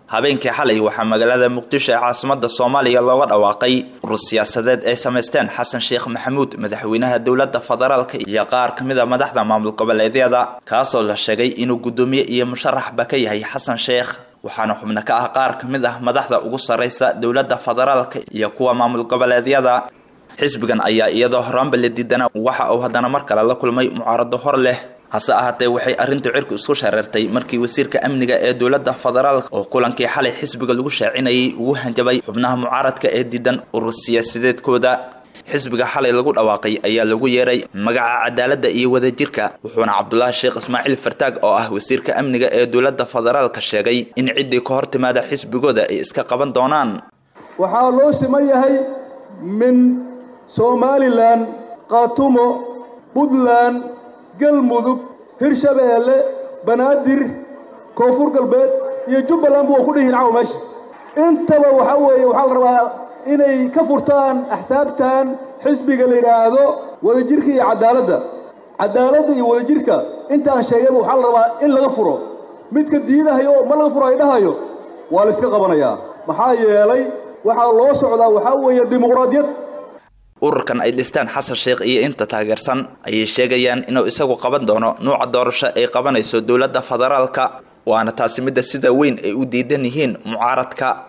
habeenkii xalay waxaa magaalada muqdisho ee caasimada soomaaliya looga dhawaaqay urur siyaasadeed ay samaysteen xasan sheekh maxamuud madaxweynaha dowlada federaalka iyo qaar kamid a madaxda maamul goboleedyada kaasoo la sheegay inuu guddoomiye iyo musharaxba ka yahay xasan sheekh waxaana xubno ka ah qaar kamid ah madaxda ugu sarreysa dowlada federaalka iyo kuwa maamul goboleedyada xisbigan ayaa iyadoo horaanba la diidana waxa uu haddana mar kale la kulmay mucaarado hor leh hase ahaatee waxay arrintu cirku isku shareertay markii wasiirka amniga ee dowlada federaalka oo kulankii xalay xisbiga lagu shaacinayay ugu hanjabay xubnaha mucaaradka ee diidan urur siyaasadeedkooda xisbiga xalay lagu dhawaaqay ayaa lagu yeeray magaca cadaaladda iyo wadajirka wuxuuna cabdulaahi sheekh ismaaciil fartaag oo ah wasiirka amniga ee dowlada federaalka sheegay in ciddii ka hor timaada xisbigooda ay iska qaban doonaan waxaa loo siman yahay min somalilan khaatumo puntland galmudug hirshabeelle banaadir koonfur galbeed iyo jubbaland waa ku dhihiin caw meesha intaba waxaa weeye waxaa la rabaa inay ka furtaan axsaabtan xisbiga la yidhaahdo wadajirka iyo cadaaladda cadaaladda iyo wadajirka intaan sheegayba waxaa la rabaa in laga furo midka diidahayo ma laga furo ay dhahayo waa la iska qabanayaa maxaa yeelay waxaa loo socdaa waxaa weeye dimuqraadiyad ururkan ay dhistaan xasan sheekh iyo inta taageersan ayay sheegayaan inuu isagu qaban doono nuuca doorasho ay qabanayso dowladda federaalka waana taasi midda sida weyn ay u diidan yihiin mucaaradka